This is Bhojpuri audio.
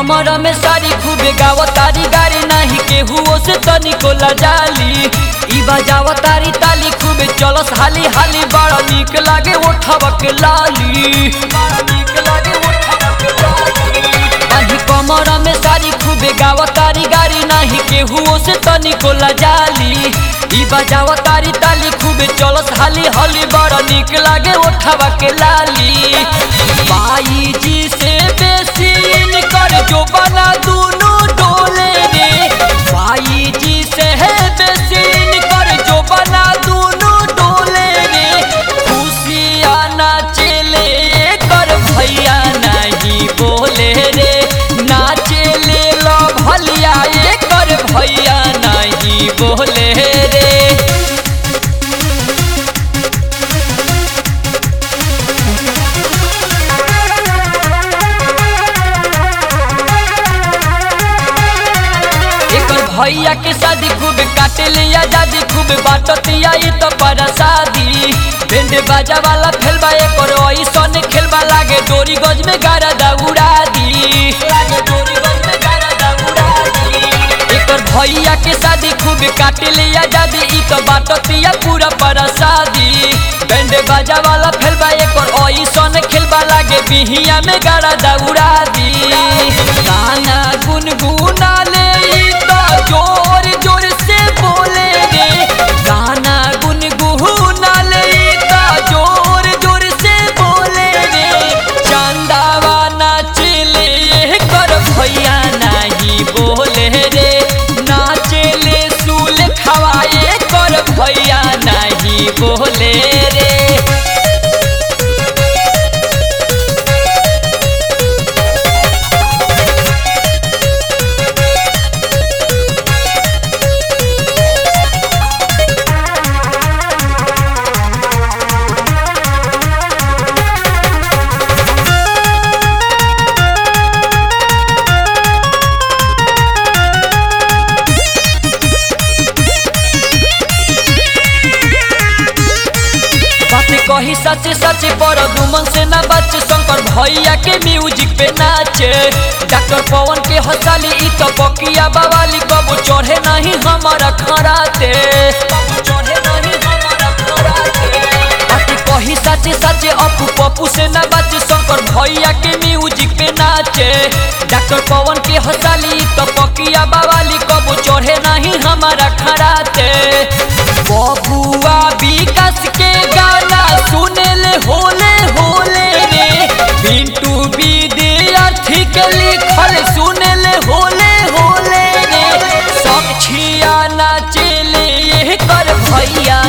कमर में सारी खूबे गाव तारी गाड़ी नाही केहू से तनिको लजाली ई बजाव तारी ताली खूबे चलस हाली हाली बड़ा निक लागे ओठवा के लाली बड़ा निक लागे ओठवा के लाली बाही कमर में सारी खूबे गाव तारी गाड़ी नाही केहू से तनिको लजाली ई बजाव तारी ताली खूबे चलस हाली हाली बड़ा निक लागे ओठवा के लाली बाई जी से बेसी कर जो बना दोनों डोले रे बाई जी से है बेसी कर जो बना दोनों डोले रे खुशिया नाचेले कर भैया नहीं बोले रे नाचेले लो भलिया ये कर भैया नहीं बोले रे एकर भैया के शादी खूब काटे ले आजादी खूब बाटतिया ई तो पर शादी बैंड बाजा वाला खेलबा एकर ऐसन खेलबा लागे डोरी गज में गारा दौड़ा दी लागे डोरी गज में गारा दौड़ा दी एकर भैया के शादी खूब काटे ले आजादी ई तो बाटतिया पूरा पर शादी बैंड बाजा वाला खेलबा एकर ऐसन खेलबा लागे बिहिया में गारा दौड़ा दी गाना गुनगुना ले ई तो जोर जोर से बोले रे गाना गुनगुना ले ई तो जोर जोर से बोले रे चंदावा नाचले कर भैया नहीं बोले रे नाचले सूल खवाए कर भैया नहीं बोले रे बात कही सच सच पर दुमन से ना बच शंकर भैया के म्यूजिक पे नाचे डॉक्टर पवन के हंसाली ई तो बकिया बवाली कबो चढ़े नहीं हमारा खराते बात कही सच सच अपू पप्पू से ना बच शंकर भैया के म्यूजिक पे नाचे डॉक्टर पवन के हंसाली ई तो बकिया बवाली कबो चढ़े नहीं हमारा खराते बबुआ विकास के गाना सुने ले होले होले रे पिंटू विद्यार्थी के लिखल सुने ले होले होले रे सखिया नाचेले ये कर भैया